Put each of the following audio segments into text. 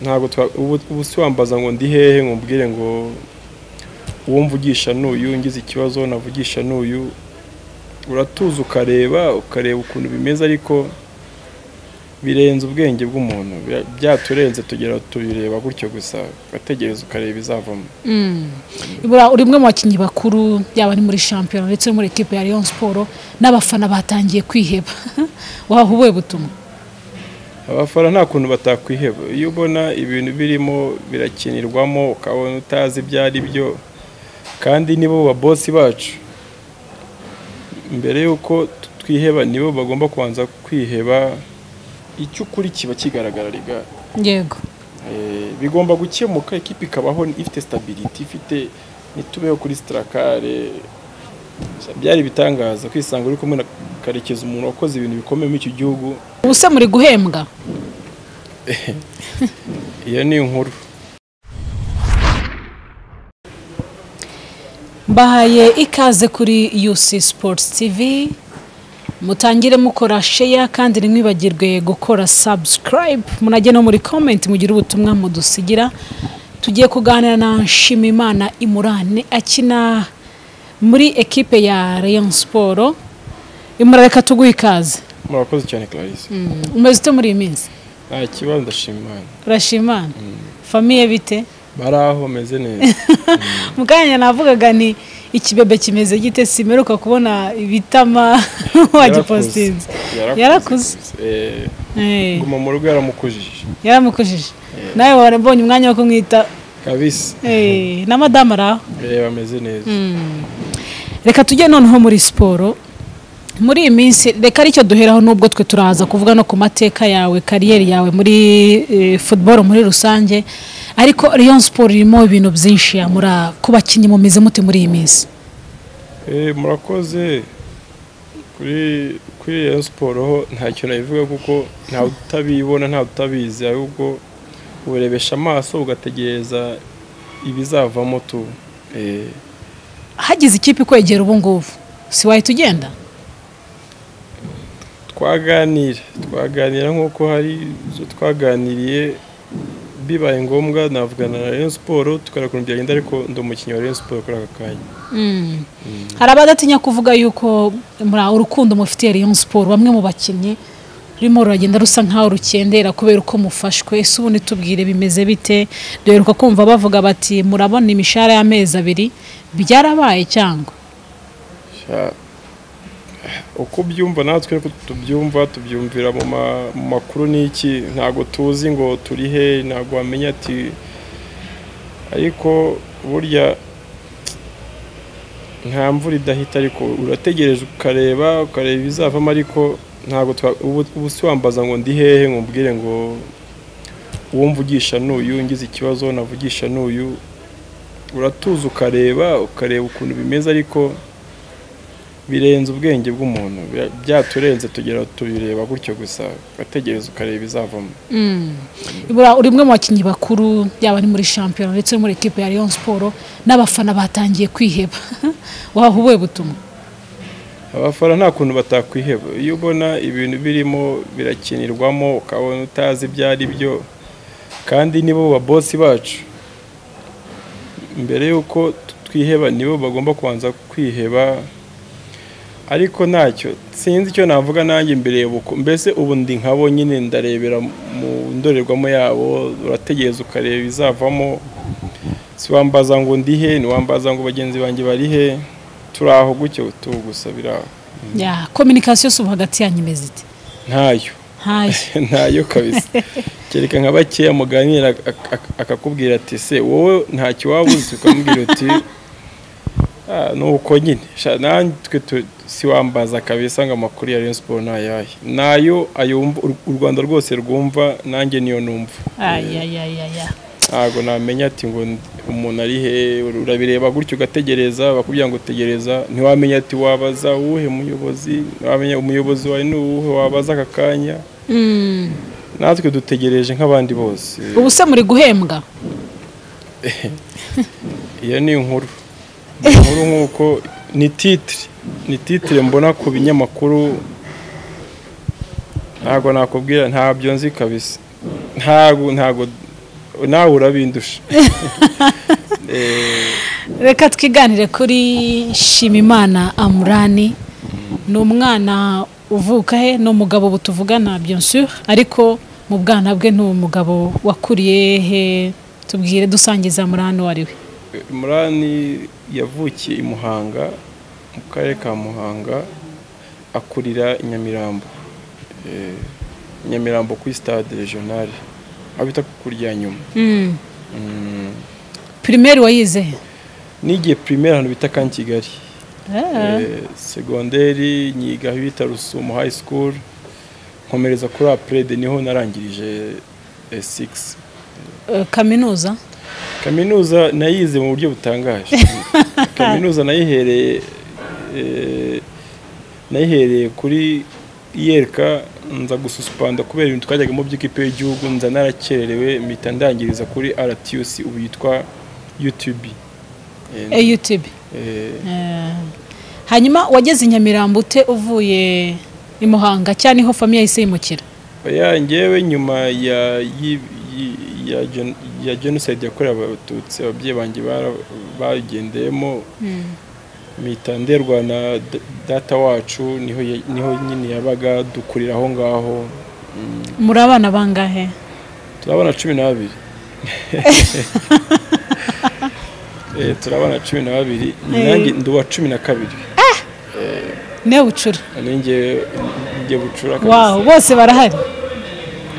ntabwo ubu si wambaza ngo ndi hehe nkubwire ngo uwo mvugisha n'uyu ngize ikibazo navugisha n'uyu uratuza ukareba ukareba ukuntu bimeze ariko birenze ubwenge bw'umuntu bira- byaturenze tugera tubireba gutyo gusa ugategereza ukareba izavamo Buriya uri umwe mu bakinnyi bakuru yaba ari muri shampiyona ndetse no muri ekipe ya Rayon Sport n'abafana batangiye kwiheba waba ubuhe butumwa abafana nta kuntu batakwiheba iyo ubona ibintu birimo birakinirwamo ukabona utazi ibyo ari byo kandi nibo babosi bacu mbere y'uko twiheba nibo bagomba kubanza kwiheba icyo ukuri kiba kigaragara riga yego Eh, bigomba gukemuka ikipe ikabaho ifite stability ifite ntitubeho kuri sitarakare byari ibitangaza kwisanga uri kumwe na karekezi umuntu wakoze ibintu bikomeye muri iki gihugu ubu se muri guhembwa iyo ni inkuru mbahaye ikaze kuri UC Sports TV mutangire mukora sheya kandi ntimwibagirwe gukora subscribe munajye no muri comment mugire ubutumwa mudusigira tugiye kuganira na Nshimimana Imurane akina muri ekipe ya Rayon Sport imurareka tuguhe ikaze murakoze cyane clarisse umeze ute muri iyi minsi nta kibazo ndashima imana urashimana famiye bite bari aho bameze neza mu kanya navugaga ni ikibebe kimeze gite simeruka kubona ibitama wagipositinze Yarakuze. Yarakuze. Eh, Eh, guma mu rugo yaramukujije yaramukujije nawe warabonye umwanya wo kumwita kabisa eh, na madamu ari aho Eh, bameze neza reka tujye noneho muri siporo muri iyi minsi reka aricyo duheraho n'ubwo twe turaza kuvuga no ku mateka yawe kariyeri yawe muri eh, football muri rusange ariko Rayon Sport irimo ibintu byinshi yamura ku bakinnyi mumeze mute muri iyi minsi Eh, murakoze kuri kuri Rayon siporo ho nta kintu nabivuga kuko ntawe utabibona ntawe utabizi ahubwo uburebesha amaso ugategereza ibizavamo tu Eh, hagize ikipe ikwegera ubu ngubu si wahita ugenda twaganira twaganira nk'uko hari izo twaganiriye bibaye ngombwa navugana na Rayon siporo tukareba ukuntu byagenda ariko ndi umukinnyi wa Rayon siporo kuri aka kanya hari abadatinya kuvuga yuko muri urukundo mufitiye Rayon Sport bamwe mu bakinnyi rurimo ruragenda rusa nkaho rukendera kubera uko mufashwe ese ubundi tubwire bimeze bite duheruka kumva bavuga bati murabona imishahara y'amezi abiri byarabaye cyangwa Sha- uko ubyumva natwe niko tubyumva tubyumvira mu ma- mu makuru n'iki ntabwo tuzi ngo turi he ntabwo wamenya ati ariko burya nta mvura idahita ariko urategereje ukareba ukareba ibizavamo ariko ntabwo twa- ubu ubu si wambaza ngo ndi hehe nkubwire ngo uwo mvugisha n'uyu ngize ikibazo navugisha n'uyu uratuza ukareba ukareba ukuntu bimeze ariko birenze ubwenge bw'umuntu bira- byaturenze tugera tubireba gutyo gusa ugategereza ukareba ibizavamo Buriya uri umwe mu bakinnyi bakuru yaba ari muri shampiyona ndetse no muri ekipe ya Rayon Sport n'abafana batangiye kwiheba waba ubuhe butumwa abafana nta kuntu batakwiheba iyo ubona ibintu birimo birakinirwamo ukabona utazi ibyo ari byo kandi nibo babosi bacu mbere y'uko twiheba nibo bagomba kubanza kwiheba ariko ntacyo sinzi icyo navuga nanjye mbere uko mbese ubu ndi nkabo nyine ndarebera mu ndorerwamo yabo urategereza ukareba ibizavamo si wambaza ngo ndi he ntiwambaza ngo bagenzi banjye bari he turi aho gutyo tu gusa biri aho ya kominikasiyo si ubu hagati yanyu imeze ite ntayo ntayo ntayo kabisa kereka nka bakeya muganira ak- ak- akakubwira ati se wowe ntacyo waba uzi ukamubwira uti "Ah, ni uko nyine Sha, natwe tu- siwambaza kabisa ngo amakuru ya Rayon Sport ni ayahe nayo ayumva u- u Rwanda rwose rwumva nanjye niyo numva ayayayaya ntabwo namenya ati ngo ndi- umuntu ari he urabireba gutyo ugategereza bakubwira ngo tegereza ntiwamenya ati wabaza uwuhe muyobozi ntiwamenya umuyobozi wawe ni uwuhe wabaza aka kanya natwe dutegereje nk'abandi bose ubu se muri guhembwa iyo ni inkuru inkuru nk'uko ni titire ni titire mbona ku binyamakuru ntabwo nakubwira ntabyo nzi kabisa ntabwo ntabwo nawe urabindusha reka twiganire kuri shimimana amurani ni umwana uvuka he ni umugabo ubu tuvugana byinshi ariko mu bwana bwe ni umugabo wakuriye he tubwire dusangiza amurani uwo ari we murani yavukiye i muhanga mu karere ka muhanga akurira i nyamirambo Eh, nyamirambo kuri stade regionale aho bita ku kurya nyuma Mm. Mm. pirimeri wayize he nigiye primaire ahantu bita kan kigali Ah. Eh, segonderi nyiga aho bita rusumo high school nkomereza kuri aprede niho narangirije eh, six Eh, kaminuza kaminuza nayize mu buryo butangaje kaminuza nayihereye eh, nayihereye kuri yereka nza gususpanda kubera ibintu twajyagamo by'ikipe y'igihugu nza narakererewe mpita ndangiriza kuri rtuc ubu yitwa utb Eh, eh, UTB eh, Eh, hanyuma wageze i nyamirambo ute uvuye i muhanga cyangwa niho famiye yahise yimukira oya njyewe nyuma ya yi- yi- ya gen- ya jenoside yakorewe abatutsi ababyeyi banjye bara- bagendeyemo mpita nderwa na da- data wacu niho ya- niho nyine yabaga dukurira aho ngaho Mm, muri abana bangahe turabona cumi n'abiri Eh, turabana cumi na babiri nanjye ndi uwa cumi na kabiri niwe bucura ninjye njye bucura kabisa wawu bose barahari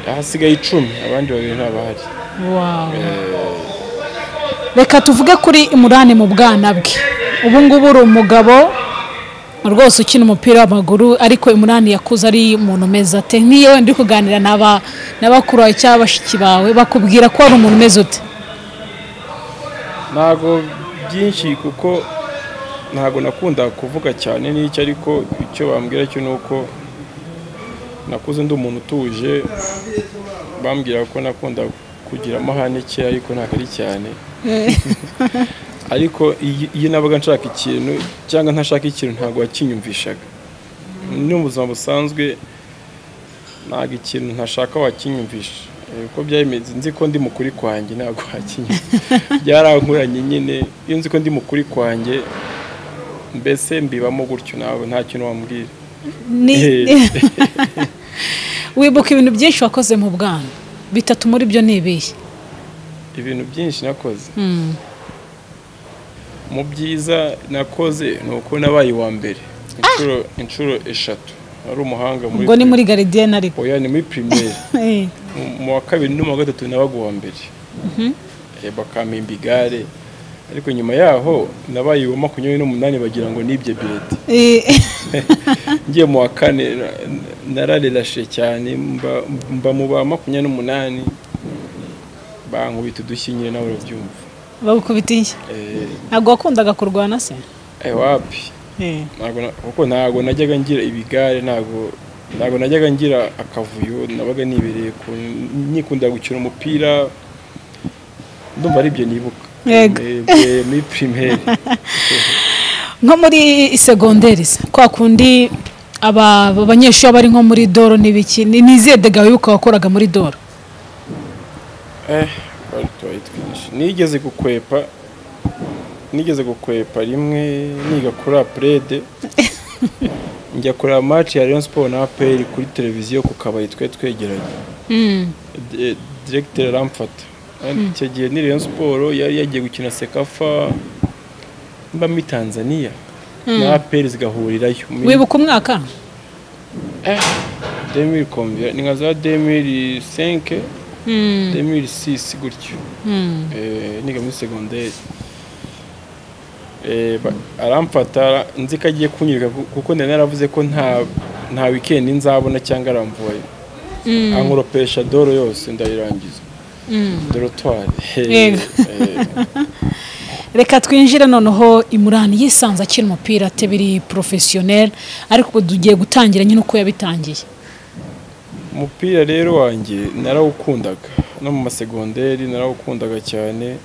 ahasigaye icumi abandi babiri ntabahari wawu reka tuvuge kuri imurane mu bwana bwe ubu ngubu uri umugabo rwose ukina umupira w'amaguru ariko imurani yakuze ari umuntu umeze ate nk'iyo wenda uri kuganira n'aba n'abakuru bawe cyangwa bashiki bawe bakubwira ko wari umuntu umeze ute ntago byinshi kuko ntago nakunda kuvuga cyane n'icyo ariko icyo bambwira cyo ni uko nakuze ndi umuntu utuje bambwira ko nakunda kugira amahane ke ariko ntabwo ari cyane ariko iyi- iyo nabaga nshaka ikintu cyangwa ntashaka ikintu ntabwo wakinyumvishaga no mu buzima busanzwe ntabwo ikintu ntashaka wakinyumvisha Eh, uko byabimeze nzi ko ndi mukuri kwanjye ntabwo wakinyumvisha byarankuranye nyine iyo nzi ko ndi mukuri kwanjye mbese mbibamo gutyo nawe nta kintu wambwira Ni- wibuka ibintu byinshi wakoze mu bwana bitatu muri byo ni ibihe ibintu byinshi nakoze mu byiza nakoze ni uko nabaye uwa mbere inshuro inshuro eshatu ari umuhanga muri ubwo ni muri garidiyene ariko oya ni muri primaire Eh, Mu- mu wa kabiri no mu wa gatatu nabaga uwa mbere Eh, bakampimba igare ariko nyuma yaho nabaye uwa makumyabiri n'umunani bagira ngo nibye bireti eh, ngiye mu wa kane na- nararerashe cyane mba- mba mu ba makumyabiri n'umunani bankubita udushyi nyine nawe urabyumva bagukubita inshyi Eh, ntabwo wakundaga kurwana se eh, wapi Eh, Ntabwo na- kuko ntabwo najyaga ngira ibigare ntabwo ntabwo najyaga ngira akavuyo nabaga nibereye ku nikunda gukina umupira ndumva ari ibyo nibuka Yego. Eh, eh, muri primaire nko muri segonderi se kwa kundi aba aba banyeshuri baba bari nko muri doro n'ibiki ni ni izihe dega wibuka wakoraga muri doro Eh, bari twayitwigisha. Nigeze gukwepa nigeze gukwepa rimwe niga kuri aprede njya kureba match ya Rayon Sport na APR kuri televiziyo ku kabari twe twegeranye D- directeur aramfata icyo gihe ni Rayon Sport yari yagiye gukina Sekafa mba muri Tanzania na APR zigahurirayo muri wibuka umwaka 2000 combien ni nka za 2005 Mm, 2006 gutyo mm. Eh, niga muri segonderi Eh, ba- aramfata nzi ko agiye kunyereka ku- kuko nari naravuze ko nta nta wikendi nzabona cyangwa aramvuye Mm. ankoropesha doro yose ndayirangiza dorotwari Yego. reka twinjire noneho imurani yisanze akiri umupira ate biri porofesiyoneri ariko ubu tugiye gutangira nyine uko yabitangiye umupira rero wanjye narawukundaga no mu masegonderi narawukundaga cyane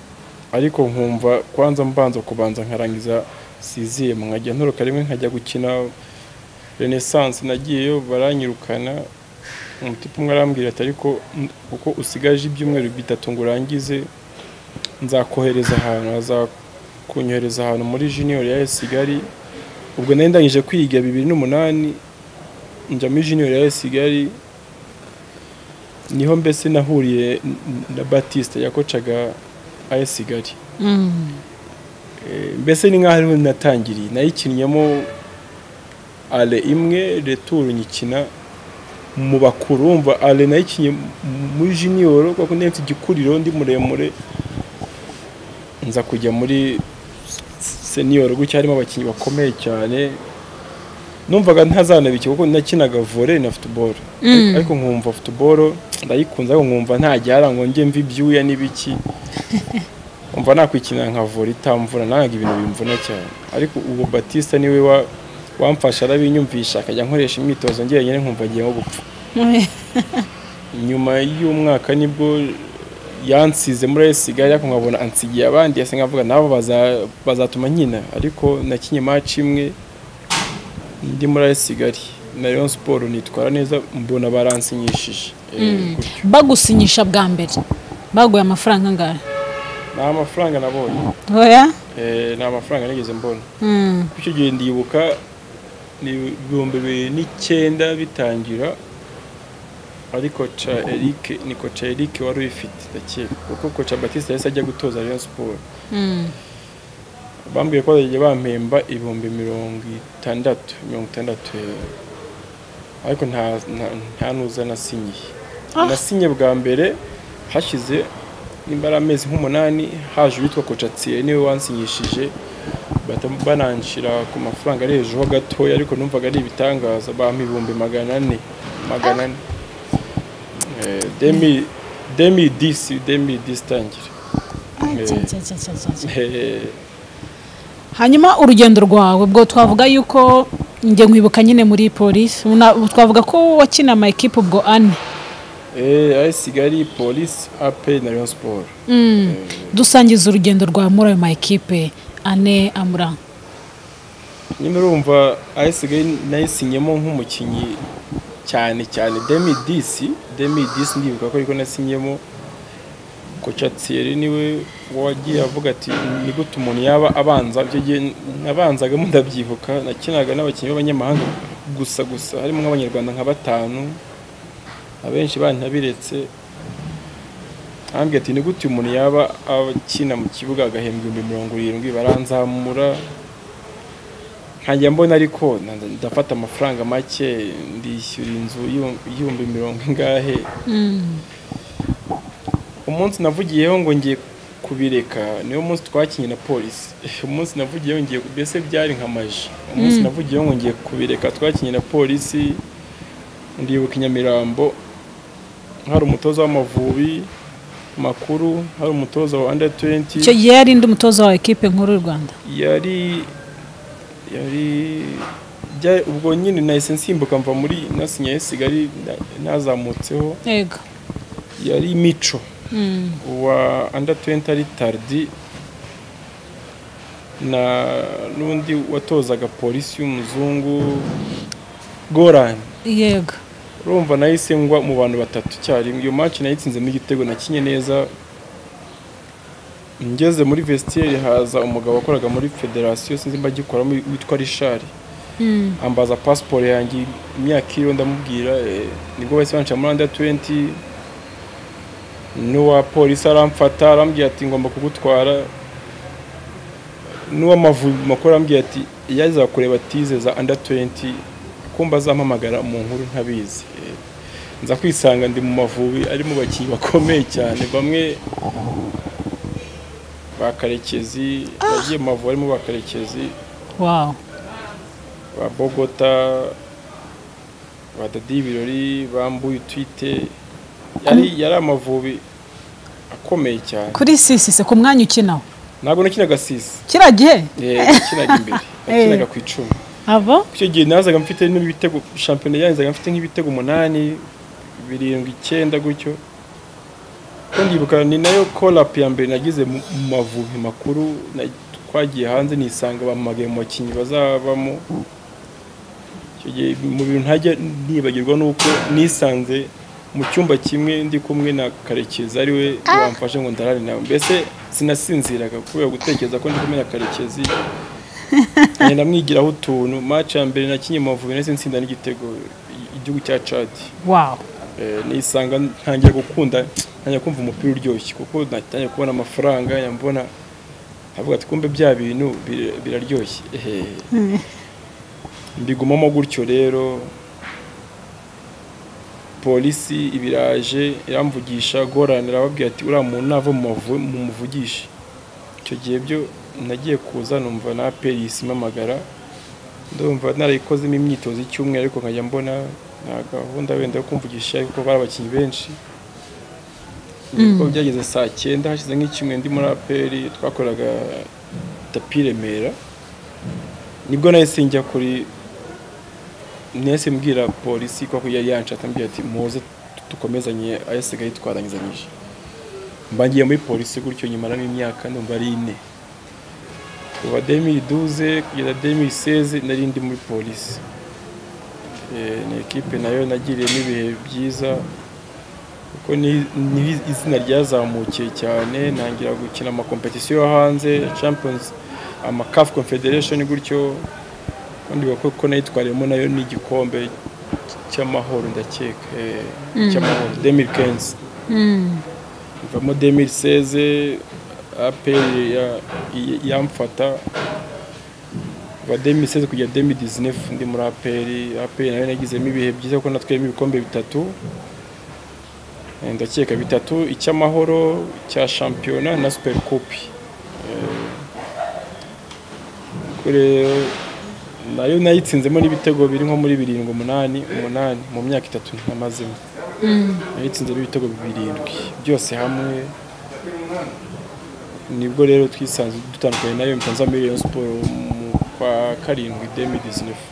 ariko nkumva kwanza mbanza kubanza nkarangiza siziyemu nkajya ntoroka rimwe nkajya gukina renaissance nagiyeyo baranyirukana umutipe umwe arambwira ati ariko mm, kuko usigaje ibyumweru bitatu ngo urangize nzakohereza ahantu azakunyohereza ahantu muri junior ya Kigali ubwo nari ndangije kwiga bibiri n'umunani njya muri junior ya Kigali niho mbese nahuriye n- n- na Batiste yakocaga AS Kigali Mm. Eh, mbese ni nk'aho ariho natangiriye nayikinnyemo ale imwe returu nyikina mu bakuru wumva ale nayikinnye m- muri jiniyoro kuko ndi mfite igikuriro ndi muremure nza kujya muri seniyoro gutya harimo abakinnyi bakomeye cyane numvaga ntazanabikira kuko nakinaga vore na futuboro Mm. ariko nkumva futuboro ndayikunze ariko nkumva ntajyara ngo njye mve ibyuya n'ibiki umva nakwikina nka vore itamvura nanga ibintu bimvuna cyane ariko ubu batista niwe wa wamfasha arabinyumvisha akajya nkoresha imyitozo njyenyine nkumva ngiye nko gupfa nyuma y'umwaka nibwo yansize muri Kigali ariko nkabona ansigiye abandi ese nkavuga nabo baza- bazatuma nkina ariko nakinye match imwe ndi muri Kigali na Rayon Sport nitwara neza mbona baransinyishije Eh, gutyo. bagusinyisha bwa mbere baguye amafaranga angahe nta mafaranga nabonye oya Eh, nta mafaranga nigeze mbona Mm. icyo gihe ndibuka ni ibihumbi bibiri n'icyenda bitangira ariko koca Eric ni koca Eric wari uyifite ndakeka kuko koca Batiste yahise ajya gutoza Rayon Sport Mm. bambwiye ko bazajya bampemba ibihumbi mirongo itandatu mirongo itandatu eh. ariko nta nta- nta nuza nasinyiye Ah. nasinye bwa mbere hashize nimba ari amezi nk'umunani haje uwitwa kocatsiye niwe wansinyishije bahita bananshira ku mafaranga ari hejuru ho gatoya ariko numvaga ari ibitangaza bampa ibihumbi magana ane magana ane Eh, demi demi disi demi disi tangira Ah, Eh. cya, cya, cya, cya, cya, cya. Eh, hanyuma urugendo rwawe ubwo twavuga yuko njye nkwibuka nyine muri polisi Una- twavuga ko wakina ama ekipe ubwo ane Eh, AS Kigali, Police, AP na Rayon Sport. Mm. dusangiza urugendo rwawe muri ayo ma ekipe ane amura Nyine urumva AS Kigali nayisinyemo nk'umukinnyi cyane cyane 2010, 2010 ndibuka ko ariko nasinyemo Kocha Thierry niwe wagiye avuga ati ni gute umuntu yaba abanza byo gihe nabanzagamo ndabyibuka nakinaga n'abakinnyi b'abanyamahanga gusa gusa harimo nk'abanyarwanda nka batanu abenshi bantabiretse ambwira ati ni gute umuntu yaba akina mu kibuga agahembwa ibihumbi mirongo irindwi baranzamura nkajya mbona ariko nda- ndafata amafaranga make ndishyura inzu y'ibihumbi- y'ibihumbi mirongo ingahe Mm. umunsi navugiyeho ngo ngiye kubireka niwo munsi twakinnye na polisi umunsi navugiyeho ngiye mbese byari nka maji umunsi navugiyeho ngo ngiye kubireka twakinnye na polisi ndibuka i nyamirambo hari umutoza w'amavubi makuru hari umutoza wa under 20 icyo gihe yari ndi umutoza wa ekipe nkuru y'u rwanda yari yari bya- ubwo nyine nahise nsimbuka mva muri nasinyaye sigari nazamutseho yego yari mico Mm. wa under 20 ari tardi na n'undi watozaga polisi y'umuzungu gorani yego urumva nahise ngwa mu bantu batatu icyarimwe iyo match nayitsinzemo igitego nakinye neza ngeze muri vestiaire haza umugabo wakoraga muri federasiyo sinzi mba agikoramo witwa rishari Mm. ambaza pasiporo yanjye imyaka iriho ndamubwira eh, nibwo bahise banca muri under 20 n'uwa polisi aramfata arambwira ati ngomba kugutwara n'uw'amavubi makuru arambwira ati iyo aza kureba tize za under 20 kumba azampamagara mu nkuru ntabizi Eh, nza kwisanga ndi mu mavubi ari mu bakinnyi bakomeye cyane bamwe bakarekezi bagiye mu mavubi harimo bakarekezi wow ba Bogota ba Dadi Birori bambuye utwite yari yari amavubi akomeye cyane kuri sisi se ku mwanya ukinaho ntabwo nakinaga sisi kiriya gihe Eh, nakinaga imbere nakinaga ku icumi abo icyo gihe nazaga mfite n'ibitego shampiyona yanzaga mfite nk'ibitego umunani birindwi icyenda gutyo ko ndibuka ni nayo kolap ya mbere nagize mu mu mavubi makuru na- twagiye hanze nisanga bampamagaye mu bakinnyi bazabamo icyo Icyo gihe mu bintu ntajya nibagirwa ni uko nisanze mu cyumba kimwe ndi kumwe na karekezi ari we wamfashe ngo ndarare nawe mbese sinasinziraga kubera gutekereza ko ndi kumwe na karekezi ngenda mwigiraho utuntu maci ya mbere nakinnye Amavubi nahise nsinda n'igitego igihugu cya cadi wawu nisanga ntangiye gukunda ntangiye kumva umupira uryoshye kuko natangiye kubona amafaranga mbona avuga ati kumbe bya bintu bir- biraryoshye ehe mbigumamo gutyo rero polisi ibiraje iramvugisha gorana irababwira ati uriya muntu nava mu mavu- mu muvugishe icyo gihe byo nagiye kuza numva na perisi impamagara ndumva narayikozemo imyitozo y'icyumweru ariko nkajya mbona nta gahunda wenda yo kumvugisha ariko bari abakinnyi benshi niko byageze saa cyenda hashize nk'icyumweru ndi muri aperi twakoraga tapi i remera nibwo nahise njya kuri nahise mbwira polisi kuko yari yanshatse ambwira ati muze dukomezanye ayasigaye twarangizanyije mbangiye muri polisi gutyo nyuma n'imyaka numva ari ine kuva demiri duze kugeza demiri seze nari ndi muri polisi Eh, ni ekipe nayo nagiriyemo ibihe byiza kuko ni- ni izina ryazamukiye cyane ntangira gukina amakompetisiyo yo hanze champions amacaf confederation gutyo kandi bakora ko nayitwariyemo nayo n'igikombe cy'amahoro ndakeka eh, cy'amahoro demiri kenzi mvamo demiri seze aperi ya- i- yamfata kuva demiri seze kugera demiri dizinefu ndi muri aperi aperi nayo nagizemo ibihe byiza kuko natwiyemo ibikombe bitatu Eh, ndakeka bitatu icy'amahoro cya shampiyona na super kopi nayo nayitsinzemo n'ibitego biri nko muri birindwi umunani umunani mu myaka itatu namazemo nayitsinzemo ibitego birindwi byose hamwe nibwo rero twisanze dutandukanye nayo mpita nza muri Rayon Sports mu kwa karindwi demi disinefu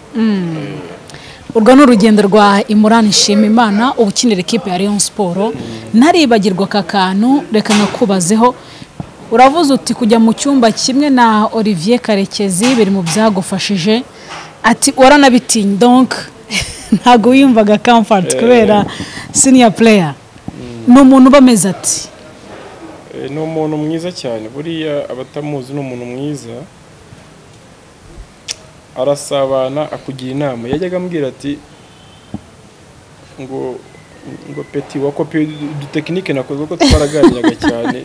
urwo ni urugendo rwa imurani nshimimana uba ukinira ikipe ya leon siporo ntaribagirwa aka kantu reka nakubazeho uravuze uti kujya mu cyumba kimwe na olivier karekezi biri mu byagufashije ati waranabitinye donka ntabwo wiyumvaga kamfati kubera siniya pureya ni umuntu uba ameze ati Eh, ni umuntu mwiza cyane buriya abatamuzi ni umuntu mwiza arasabana akugira inama yajyaga ambwira ati ngo ngo peti wakopi udutekinike nakoze kuko twaraganiraga cyane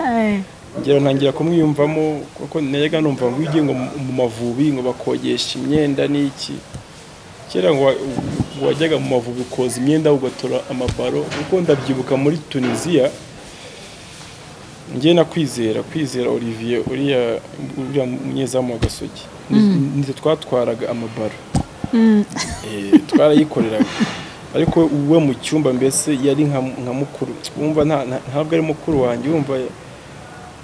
ngera ntangira kumwiyumvamo kuko najyaga numva ngo iyo ugiye ngo mu- mu mavubi ngo bakogesha imyenda n'iki kera ngo wa- ngo wajyaga mu mavubi ukoza imyenda ugatora amabaro kuko ndabyibuka muri tunisiya njye nakwizera kwizera olivier uriya uriya munyezamu wa gasogi nizo twatwaraga amabaro Eh, twarayikoreraga ariko we mu cyumba mbese yari nka nka mukuru wumva nta- nta- ntabwo ari mukuru wanjye wumva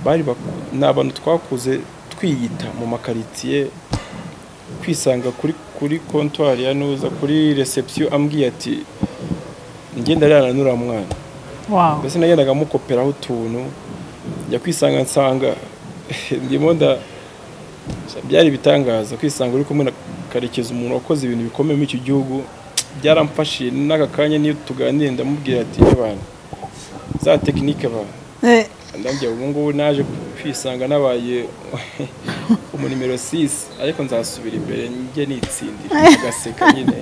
bari bak- ni abantu twakuze twiyita mu makaritsiye kwisanga kuri kuri kontwari ya nuza kuri reception ambwiye ati ngenda rana n'uriya mwana wawu mbese nagendaga mukoperaho utuntu njya kwisanga nsanga ndimo nda byari ibitangaza kwisanga uri kumwe na karekezi umuntu wakoze ibintu bikomeye muri iki gihugu byaramfashije n'aka kanya niyo tuganira ndamubwira ati abantu za tekinike abantu ndabyo ubu ngubu naje kwisanga nabaye umu nimero 6 ariko nzasubira imbere njye nitsindira agaseka nyine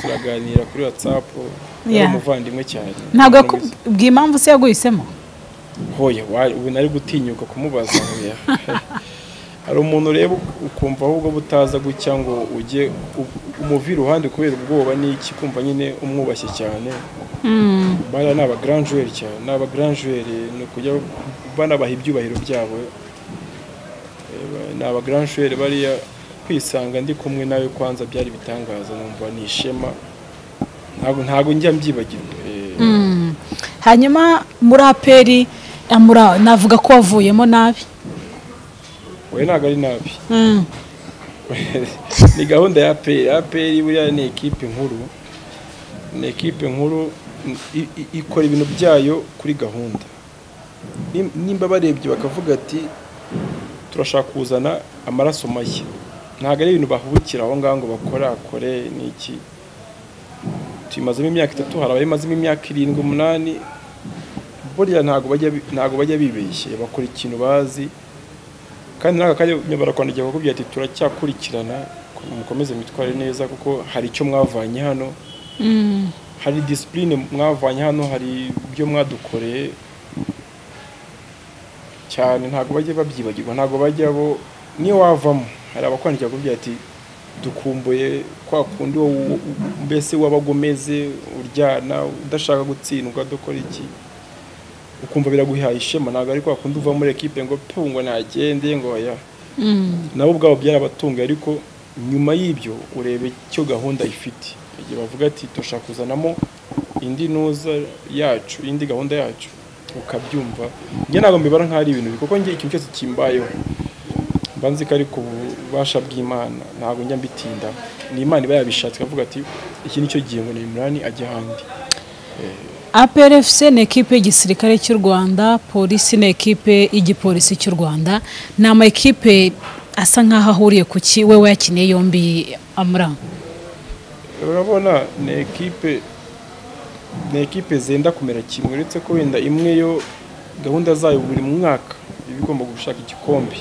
turaganira kuri whatsapp yari Yeah. umuvandimwe cyane ntabwo yakubwiye impamvu se yaguhisemo hoya wa- ubu nari gutinyuka kumubaza hoya hari umuntu reba ukumva ahubwo butaza gucya ngo ujye u- umuvi iruhande kubera ubwoba n'iki kumva nyine umwubashye cyane bariya ni abagranjuweri cyane ni abagranjuweri ni ukujya banabaha ibyubahiro byabo Eh, ba- ni abagranjuweri bariya kwisanga ndi kumwe nawe kwanza byari bitangaza numva ni ishema ntabwo ntabwo njya mbyibagirwa Eh, hanyuma muri aperi amura- navuga ko wavuyemo nabi oya ntabwo ari nabi ni gahunda ya APR APR buriya ni ekipe nkuru ni ekipe nkuru i- i- ikora ibintu byayo kuri gahunda Nim- nimba barebye bakavuga ati turashaka kuzana amaraso mashya ntabwo ari ibintu bahubukira aho ngaho ngo bakore akore n'iki tuyimazemo imyaka itatu hari abayimazemo imyaka irindwi umunani burya ntabwo bajya ntabwo bajya bibeshye bakora ikintu bazi kandi n'aka kanya barakwandikira bakubwira ati turacyakurikirana mukomeze mitware neza kuko hari icyo mwavanye hano hari disipurine mwavanye hano hari ibyo mwadukoreye cyane ntabwo bajya babyibagirwa ntabwo bajya bo niyo wavamo hari abakwandikira bakubwira ati dukumbuye kwa kundi wowe mbese wabaga umeze uryana udashaka gutsindwa dukora iki ukumva biraguhaye ishema ntabwo ari kwa kundi uva muri ekipe ngo pfungo ntagende ngo ya nabo ubwabo byarabatunga ariko nyuma y'ibyo ureba icyo gahunda ifite igihe bavuga ati dushaka kuzanamo indi ntuza yacu indi gahunda yacu ukabyumva njye ntabwo mbibara nk'aho ari ibintu kuko njye ikintu cyose kimbayeho mbanzi ko ari ku bubasha bw'imana ntabwo njya mbitinda ni imana iba yabishatse ikavuga ati iki nicyo gihengo na imirani ajya ahandi APRFC ni ekipe y'igisirikare cy'u Rwanda polisi ni ekipe y'igipolisi cy'u Rwanda ni ama ekipe asa nk'aho ahuriye ku ki we yakiniye yombi amra urabona ni ekipe ni ekipe zenda kumera kimwe uretse ko wenda imwe yo gahunda zayo buri mwaka iba igomba gushaka igikombe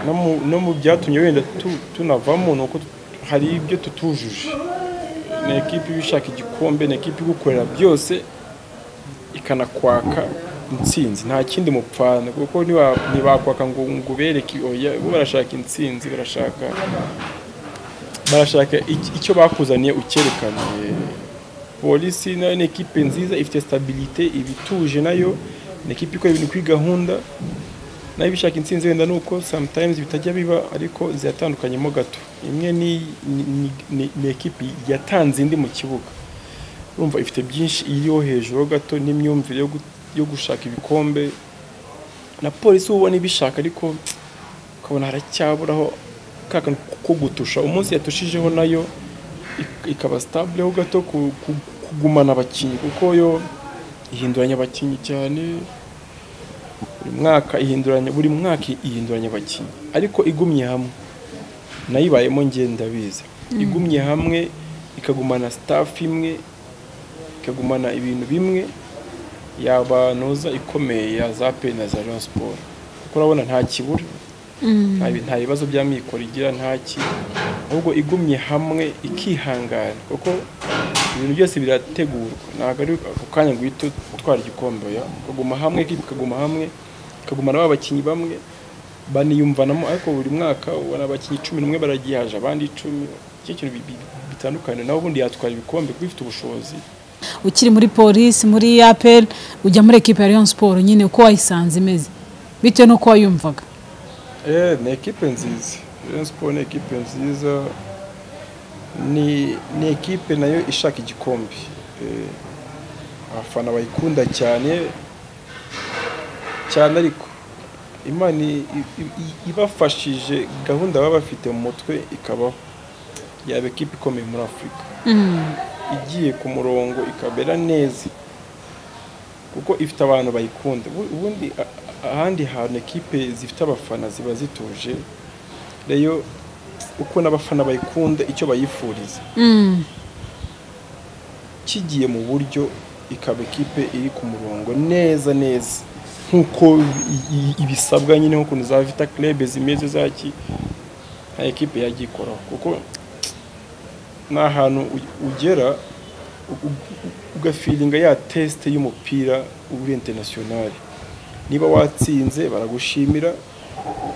no mu- no mu byatumye wenda tu- tunavamo ni uko hari ibyo tutujuje ni ekipi iba ishaka igikombe ni ekipi igukorera byose ikanakwaka intsinzi nta kindi mupfana kuko niba- ntibakwaka ngo ngo ubereke oya bo barashaka intsinzi barashaka barashaka ic- icyo bakuzaniye ucyerekane polisi nayo ni ekipe nziza ifite stabilite iba ituje nayo ni ekipe ikora ibintu kuri gahunda nayo bishaka intsinzi wenda ni uko sometimes bitajya biba ariko ziratandukanyemo gato imwe ni, ni, ni, ni, ni ekipi yatanze indi mu kibuga urumva ifite byinshi iriho hejuru gato n'imyumvire yo, gu, yo gushaka ibikombe na polisi ubona ibishaka ariko ukabona haracyaburaho ka kantu ko gutusha umunsi yatushijeho nayo ik- ikaba stabileho gato ku- ku- kugumana abakinnyi kuko yo ihinduranya abakinnyi cyane buri mwaka ihinduranya buri mwaka ihinduranya abakinnyi ariko igumye hamwe nayo ibayemo ngenda biza igumye hamwe ikagumana staff imwe ikagumana ibintu bimwe yaba noza ikomeye ya za pe na za Rayon Sport kuko urabona nta kibura nta bi- nta bibazo by'amikoro igira nta ki ahubwo igumye hamwe ikihangana kuko ibintu byose birategurwa ntabwo ari ako kanya ngo uhite utwara igikombe ya ukaguma hamwe ikipe ikaguma hamwe ikagumana ba bakinnyi bamwe baniyumvanamo ariko buri mwaka ubona abakinnyi cumi n'umwe baragihaje abandi icumi icyo kintu bi- bi- bitandukanye nawe ubundi yatwara ibikombe kuko ifite ubushobozi ukiri muri polisi muri APR ujya muri ekipe ya Rayon Sport nyine uko wayisanze imeze bitewe n'uko wayumvaga Eh, ni ekipe nziza Rayon Sport ni ekipe nziza ni ni ekipe nayo ishaka igikombe Eh, abafana bayikunda cyane cyane ariko imana i- i- i- ibafashije gahunda baba bafite mu mutwe ikabaho yaba ekipe ikomeye muri afurika igiye ku murongo ikabera neza kuko ifite abantu bayikunda Ubu- ubundi a- ahandi hantu ekipe zifite abafana ziba zituje reyo uko n'abafana bayikunda icyo bayifuriza kigiye mu buryo ikaba ekipe iri ku murongo neza neza nk'uko i- i- ibisabwa nyine nk'ukuntu za vita club zimeze zaki nta ekipe yajya ikoraho kuko ni ahantu u- ugera u- u- ugafiringa ya tesite y'umupira uri international niba watsinze baragushimira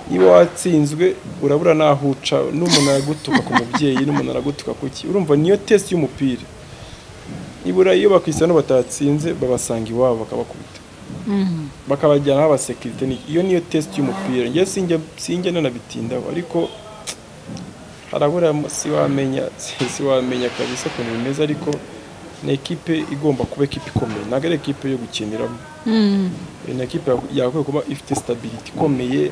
niba watsinzwe urabura n'aho uca n'umuntu aragutuka ku mubyeyi n'umuntu aragutuka ku ki urumva niyo tesite y'umupira nibura iyo bakristiano batatsinze babasanga iwabo bakabakubita bakabajyana aho abasekirite ni- iyo niyo tesite y'umupira njye sinjya sinjya nanabitindaho ariko harabura si wamenya si si wamenya kabisa ukuntu bimeze ariko ni ekipe igomba kuba ekipe ikomeye ntabwo ari ekipe yo gukiniramo ni ekipe yakwiye kuba ifite stability ikomeye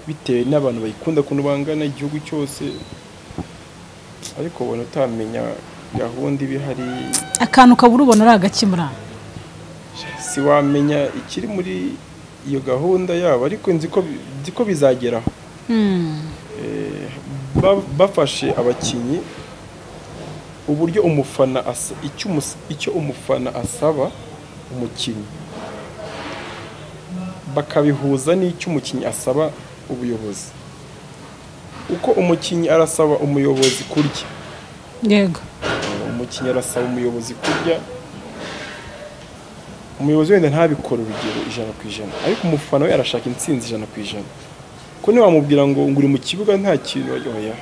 bitewe n'abantu bayikunda ukuntu bangana igihugu cyose ariko ubona utamenya gahunda iba ihari akantu ukabura ubona ari agakimura si wamenya ikiri muri iyo gahunda yabo ariko nzi ko nzi ko bizageraho Eh, ba- bafashe abakinnyi uburyo umufana asa- icyo umus- icyo umufana asaba umukinnyi bakabihuza n'icyo umukinnyi asaba ubuyobozi uko umukinnyi arasaba umuyobozi kurya yego umukinnyi arasaba umuyobozi kurya umuyobozi wenda ntabikore urugero ijana ku ijana ariko umufana we arashaka intsinzi ijana ku ijana kuko ntiwamubwira ngo ngo uri mu kibuga nta kintu oya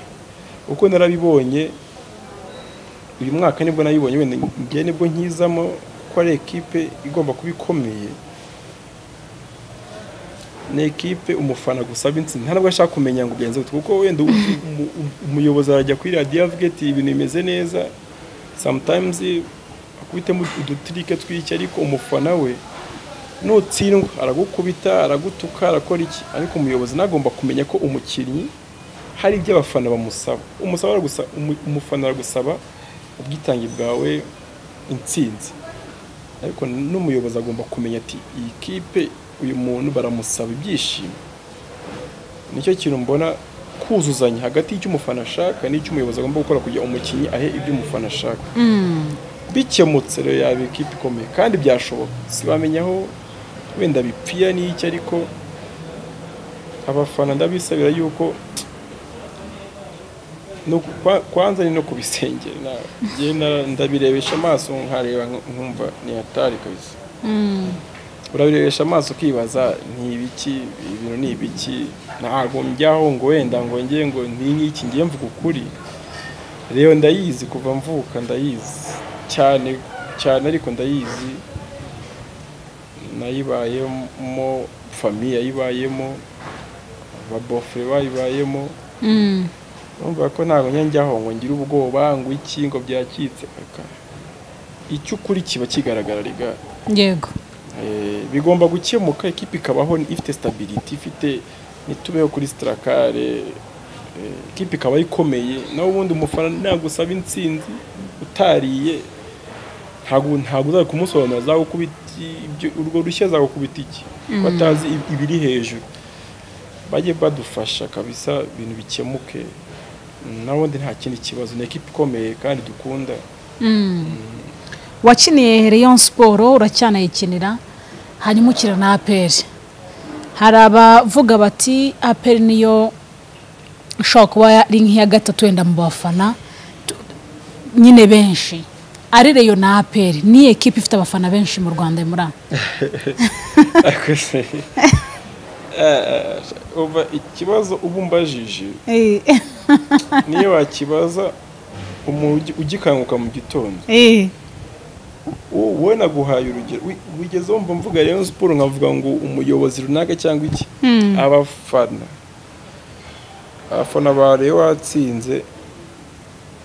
kuko narabibonye uyu mwaka nibwo nabibonye wenda ngiye nibwo nkizamo ko ari ekipe igomba kuba ikomeye ni ekipe umufana gusaba intsinzi nta nubwo ashaka kumenya ngo ugenze gute kuko wenda umu- umu- umuyobozi arajya kuri radiyo avuga ati ibintu bimeze neza sometimes akubitemo udutirike tw'iki ariko umufana we nutsindwa aragukubita aragutuka arakora iki ariko umuyobozi nagomba kumenya ko umukinnyi hari ibyo abafana bamusaba umusaba aragusa- umu- umufana aragusaba ubwitange bwawe intsinzi ariko n'umuyobozi agomba kumenya ati iyi kipe uyu muntu baramusaba ibyishimo nicyo kintu mbona kuzuzanya hagati y'icyo umufana ashaka n'icyo umuyobozi agomba gukora kugira ngo umukinnyi ahe ibyo umufana ashaka bikemutse rero yaba ikipe ikomeye kandi byashoboka siwamenya aho wenda bipfira n'iki ariko abafana ndabisabira yuko no ku- kwa- kwanza ni no kubisengera nawe Njyewe nara- ndabirebesha amaso nkareba nkumva ni hatari kabisa urabirebesha amaso ukibaza ni ibiki ibintu ni ibiki ntabwo njyaho ngo wenda ngo njye ngo ni nk'iki ngiye mvuga ukuri rero ndayizi kuva mvuka ndayizi cyane cyane ariko ndayizi nayibayemo famiye yayibayemo ababofure bayibayemo numva ko ntabwo njya njyaho ngo ngire ubwoba ngo iki ngo byakitse aka icyo ukuri kiba kigaragara riga yego Eh, bigomba gukemuka ikipe ikabaho ifite stability ifite ntitubeho kuri sitarakare ikipe ikaba ikomeye nawe ubundi umufana nagusaba intsinzi utariye ntabwo ntabwo uzajya kumusobanurira azagukubita ibyo- urwo rushya azagukubita iki ko atazi ib- ibiri hejuru bajye badufasha kabisa ibintu bikemuke nawundi nta kindi kibazo ni ekipe ikomeye kandi dukunda wakiniye Rayon siporo uracyanayikinira hanyuma ukira na aperi hari abavuga bati aperi niyo ishobora kuba ari nk'iya gatatu wenda mu bafana Tu- nyine benshi ari reyo na aperi ni ekipa ifite abafana benshi mu rwanda muri aha Ariko se, eh, umva ikibazo uba umbajije niyo wakibaza umuntu ugi- ugikanguka mu gitondo Wo- wowe naguhaye urugero wi- wigeze wumva mvuga rero siporo nkavuga ngo umuyobozi runaka cyangwa iki abafana abafana ba rero watsinze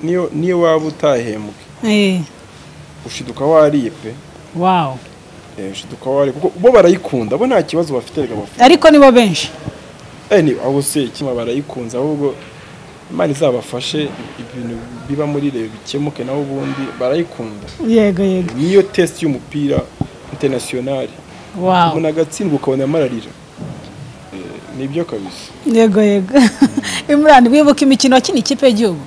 niyo niyo waba utahembwe ushiduka wariye pe wawu Eh, ushiduka wariye kuko bo barayikunda bo nta kibazo bafite reka abafana ariko nibo benshi Eh, ni aho se kimwe barayikunze ahubwo imana izabafashe ibintu biba muri reyo bikemuke naho ubundi barayikunda yego yego niyo test y'umupira internationali wawu umuntu agatsindwa ukabona amararira Eh, nibyo kabisa yego yego imurani wibuka imikino wakina ikipe y'igihugu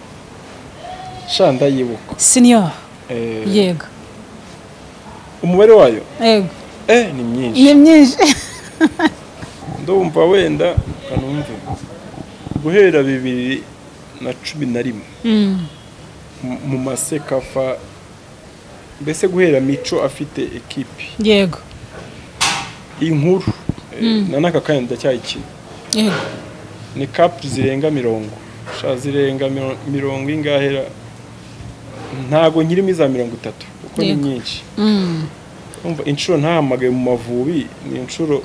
sha ndayibuka siniyo Eh, yego umubare wayo yego eh ni myinshi ni myinshi ndumva wenda kanumve guhera bibiri na cumi na rimwe mu- mu masekafa mbese guhera mico afite ekipi yego inkuru eh, na n'aka kanya ndacyayikina yego ni kapu zirenga mirongo sha zirenga miro- mirongo ingahera ntago nkirimo iza mirongo itatu kuko ni Yego. nyinshi Mm. umva inshuro ntahamagaye mu mavubi ni inshuro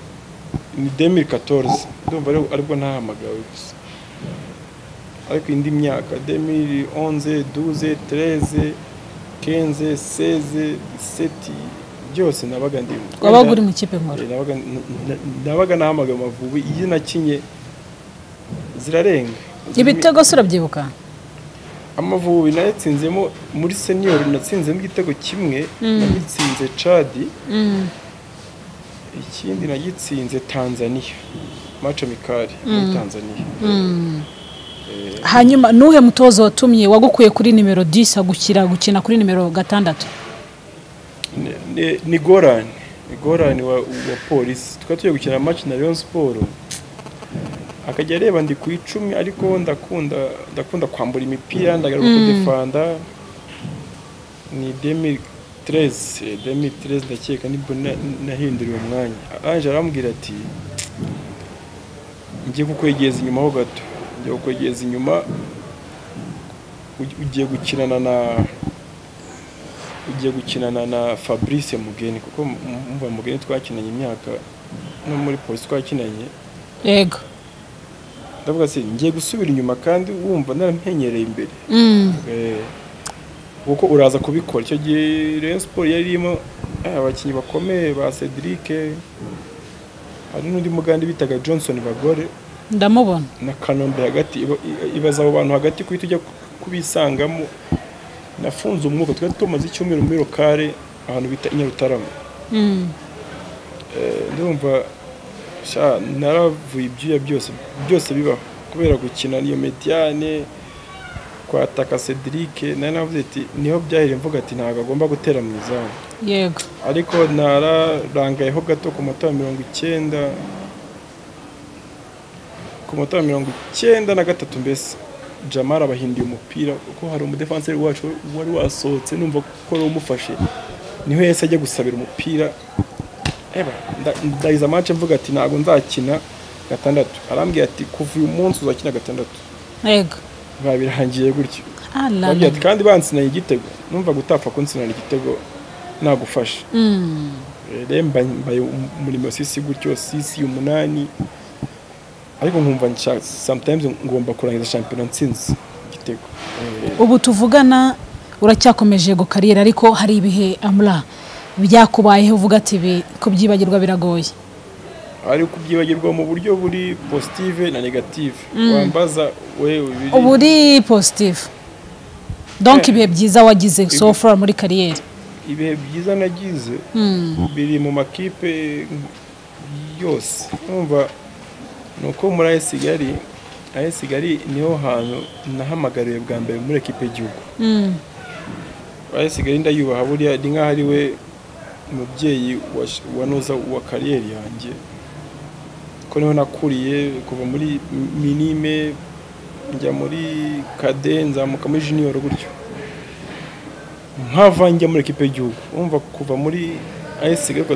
ni demiri katorize ndumva ari- aribwo ntahamagawe gusa ariko indi myaka demiri onze duze tereze kenze seze seti byose nabaga ndimo wabaga uri mu kipe nkora Eh, nabaga- n- n- nabaga nahamagaye amavubi iyo nakinye zirarenga ibitego se urabyibuka amavubi nayatsinzemo muri senior natsinzemo igitego kimwe nagitsinze cadi ikindi nagitsinze tanzania mace mikari muri tanzania hanyuma nuhe mutozo watumye wagukuye kuri nimero disi agushyira gukina kuri nimero gatandatu Ni- ni- ni gorani ni gorani wa, wa polisi tukaba tugiye gukina match na Rayon Sport akajya areba ndi ku icumi ariko ndakunda ndakunda kwambura imipira ndagaruka kudefanda ni 2013 eh, 2013 ndakeka nibwo na- nahinduriwe umwanya Ange arambwira ati ngiye kukwegeza inyuma ho gato ngiye kukwegeza inyuma ugi- ugiye gukinana na ugiye gukinana na Fabrice Mugeni kuko mu- mumva Mugeni twakinanye imyaka no muri polisi twakinanye yego ndavuga se ngiye gusubira inyuma kandi wumva narampenyereye imbere Mm. Eh, kuko uraza kubikora icyo gihe Rayon Sport yari irimo eh, abakinnyi bakomeye ba Cedric hari n'undi mugande bitaga Johnson Bagore ndamubona na Kanombe hagati iba- i- ibaza abo bantu hagati kuhita ujya ku- kubisangamo nafunze umwuka twari tumaze icyumweru muri lokale ahantu bita i Nyarutarama Mm. ndumva sha naravuye ibyuya byose byose bibaho kubera gukina niyo mediyane kwataka Cedric nari navuze ati niho byahereye mvuga ati ntabwo agomba gutera mu izamu yego ariko nararangayeho gato ku munota wa mirongo icyenda ku munota wa mirongo icyenda na gatatu mbese jamara abahinduye umupira kuko hari umudefanseri wacu wari wasohotse numva ko wari umufashe niho yahise ajya gusabira umupira eba nda- ndahiza amace mvuga ati ntabwo nzakina gatandatu arambwira ati kuva uyu munsi uzakina gatandatu yego babirangiye gutyo ala Bambwira ati kandi bansinaye igitego numva gutapfa kunsinana igitego nagufasha Mm. rero mba- mbaye um- umurimo wa sisi gutyo sisi umunani ariko nkumva nshaka sometimes ngomba kurangiza shampiyona nsinzi igitego Eh, ubu tuvugana uracyakomeje yego kariyeri ariko hari ibihe amura byakubayeho uvuga ati ibi kubyibagirwa biragoye ari kubyibagirwa mu buryo buri positive na negative wambaza wewe biri ubu uri positifu Eh. donk ibihe byiza wagize so far muri kariyeri ibihe byiza nagize Mm. biri mu makipe yose numva ni uko muri ayo Kigali ayo Kigali niho hantu nahamagariwe bwa mbere muri ekipe y'igihugu Mm. ayo Kigali ndayubaha buriya ni nk'aho ari we mubyeyi wash- wanoza wa kariyeri yanjye ko niho nakuriye kuva muri mi- minime njya muri kade nzamuka muri junior gutyo nkava njya muri ekipe y'igihugu wumva kuva muri AS Kigali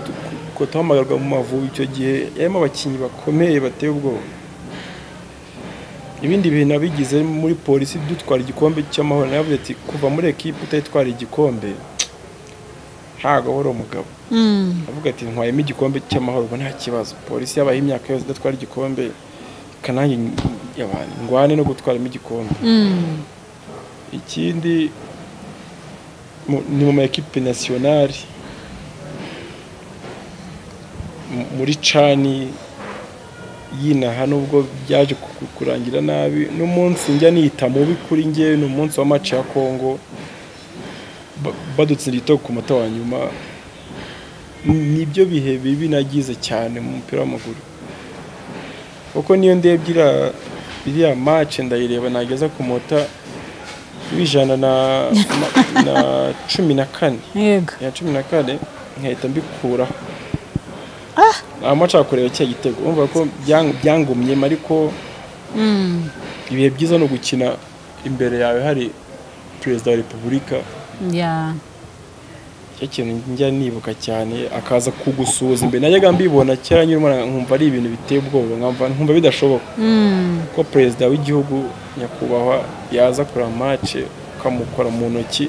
kutuhamagarwa mu Mavubi icyo gihe yarimo abakinnyi bakomeye bateye ubwoba ibindi bintu nabigize muri polisi dutwara igikombe cy'amahoro navuze ati kuva muri ekipe utayitwara igikombe ntabwo wari umugabo Mm. avuga ati ntwayemo igikombe cy'amahoro ubu nta kibazo polisi yabaye imyaka yose idatwara igikombe kanange abantu ngwane no gutwaramo igikombe Mm. ikindi mu- ni mu ma ekipe nasiyonari mu- muri cani yinaha nubwo byaje ku- ku- kurangira nabi n'umunsi njya niyita mubi kuri njye ni umunsi wa maci ya kongo ba- badutsindira igitego ku muto wa nyuma Ni- nibyo bihe bibi nagize cyane mu mupira w'amaguru kuko niyo ndebye iriya- iriya maci ndayireba nageza ku munota w'ijana na, na- na cumi na kane yego iya cumi na kane nkahita mbikuraho amaca kureba cya gitego urumva ko byang- byangumyemo ariko Mm. ibihe byiza ni ugukina imbere yawe hari perezida wa repubulika Yeah. cyo kintu njya nibuka cyane akaza kugusuhuza imbere najyaga mbibona kera nkiri umwana nkumva ari ibintu biteye ubwoba nkumva- nkumva bidashoboka Mm. ko perezida w'igihugu nyakubahwa yaza kureba mace ukamukora mu ntoki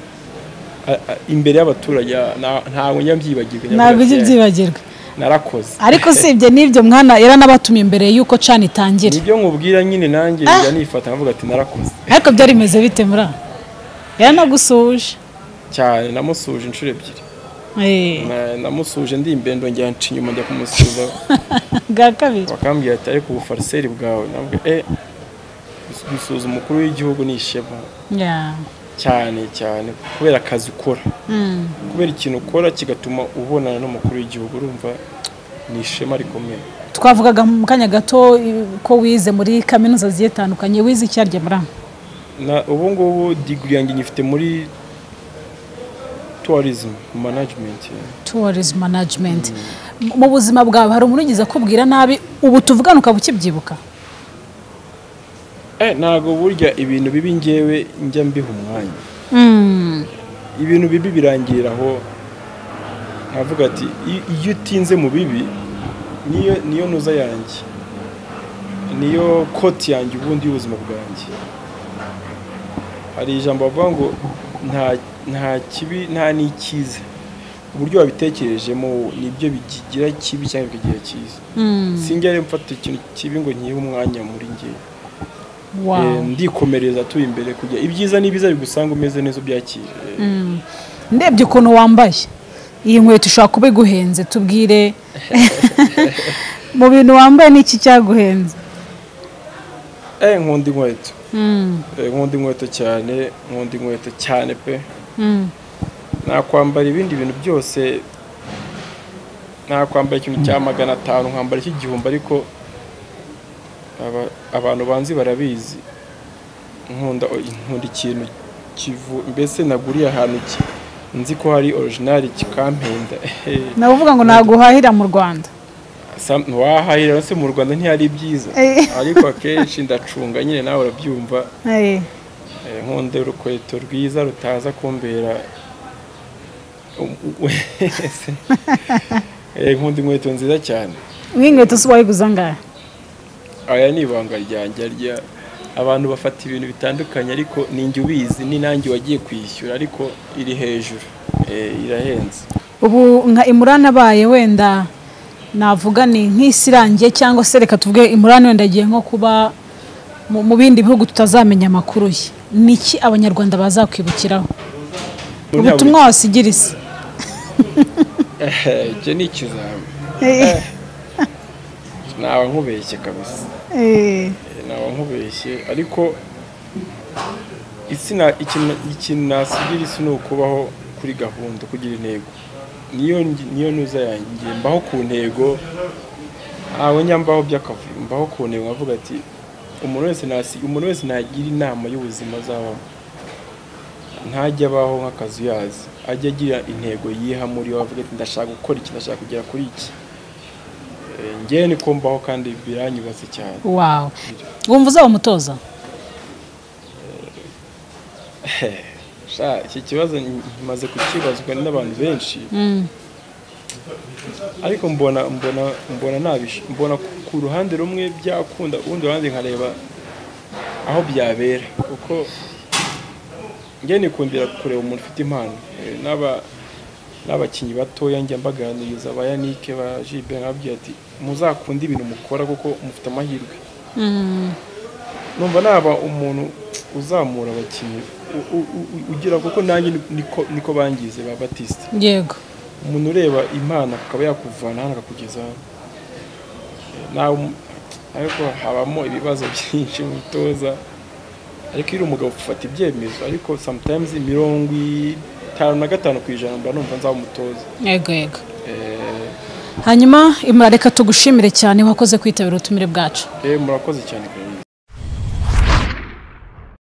a- a- imbere y'abaturage na- ntabwo njya mbyibagirwa njya ntabwo mvuga ujya ati, ubyibagirwa narakoze ariko usibye n'ibyo mwana yaranabatumye mbere y'uko cana itangira nibyo nkubwira nyine nanjye njya nifata nkavuga ati narakoze ariko byari bimeze bite muri aha yaranagusuhuje cyane namusuhuje inshuro ebyiri Eh, Na- namusuhuje ndi imbendo njya nca inyuma njya kumusuhuza bwa kabiri bakambwira ati ariko ubufariseri bwawe navuga e gusuhuza umukuru w'igihugu ni ishema Yeah. cyane cyane kubera akazi ukora Mm. kubera ikintu ukora kigatuma ubonana n'umukuru w'igihugu urumva ni ishema rikomeye twavugaga mu kanya gato i- ko wize muri kaminuza zigiye zitandukanye wize icyarya muri na ubu ngubu digiri yanjye nyifite muri tourism management tourism management mu buzima bwawe hari umuntu ugize akubwira nabi ubu tuvugana ukaba ukibyibuka eh ntabwo burya ibintu bibi ngewe njya mbiha umwanya Mm. ibintu bibi birangirira aho nkavuga ati "I- iyo utinze mu bibi niyo niyo ntuza yanjye niyo koti yanjye ubundi y'ubuzima bwanjye hari ijambo bavuga ngo nta nta kibi nta n'ikiza uburyo wabitekerejemo nibyo bigira kibi cyangwa bikagira cyiza Mm. sinjya rero mfata ikintu kibi ngo nkihe umwanya muri njye Wow. Eh, ndikomereza tuye imbere kujya ibyiza n'ibiza bigusanga umeze neza ubyakire Mm. ndebye ukuntu wambaye iyi nkweto ishobora kuba iguhenze tubwire mu bintu wambaye ni iki cyaguhenze eh nkunda inkweto Mm. Eh, nkunda inkweto cyane nkunda inkweto cyane pe Mm. nakwambara ibindi bintu byose nakwambara ikintu cya magana atanu nkambara icy'igihumbi ariko aba- abantu banzi barabizi nkunda nkunda ikintu kivu mbese naguriye ahantu ki- nzi ko hari orijinali kikampenda nawe uvuga ngo naguhahira mu rwanda Sam- ntiwahahira se mu rwanda ntihari ibyiza Eh. ariko akenshi ndacunga nyine nawe urabyumva Eh. eh, nkunda urukweto rwiza rutaza kumbera um- u- Eh, nkunda inkweto nziza cyane nk'inkweto si wayiguze angahe aya ni ibanga ryanjye rya abantu bafata ibintu bitandukanye ariko ninjye ubizi ni nanjye wagiye kwishyura ariko iri hejuru Eh, irahenze ubu nka imurani abaye wenda navuga ni nk'isi irangiye cyangwa se reka tuvuge imurani wenda agiye nko kuba mu mu bindi bihugu tutazamenya amakuru ye ni iki abanyarwanda bazakwibukiraho ubutumwa wasigira isi icyo ni ikizami ntawe nkubeshye kabisa Eh, naba nkubeshye ariko isi na- ikintu- ikintu nasigira isi ni ukubaho kuri gahunda kugira intego niyo ngi- niyo ntuza yanjye ngiye mbaho ku ntego ntawe njya mbaho by'akavuyo mbaho ku ntego nkavuga ati umuntu wese nasi- umuntu wese ntagira inama y'ubuzima azabamo ntajya abaho nk'akazi uyazi ajya agira intego yiha muri we avuga ati ndashaka gukora iki ndashaka kugera kuri iki Eh, ngewe niko mbaho kandi biranyubatse cyane wawe wumva uzaba umutoza Sha, iki kibazo maze kukibazwa n'abantu benshi Mm, ariko mbona mbona mbona nabish mbona ku- ku ruhande rumwe byakunda urundi ruhande nkareba aho byabera kuko njye nikundira kureba umuntu ufite impano Eh, n'aba n'abakinnyi batoya njya mbaganiriza ba Yannick ba Jibe nkababwira ati muzakunde ibintu mukora kuko mufite amahirwe mm, numva naba umuntu uzamura abakinnyi u- u- u- ugira kuko nanjye niko niko bangize ba batiste yego umuntu ureba imana akaba yakuvana hano akakugeza hano. nawe um- ariko habamo ibibazo byinshi mu bitoza ariko iyo uri umugabo ufata ibyemezo ariko sometimes mirongo itanu na gatanu ku ijana mba numva nzaba umutoza yego yego Eh, hanyuma imurareka tugushimire cyane wakoze kwitabira ubutumire bwacu eh, murakoze cyane kabisa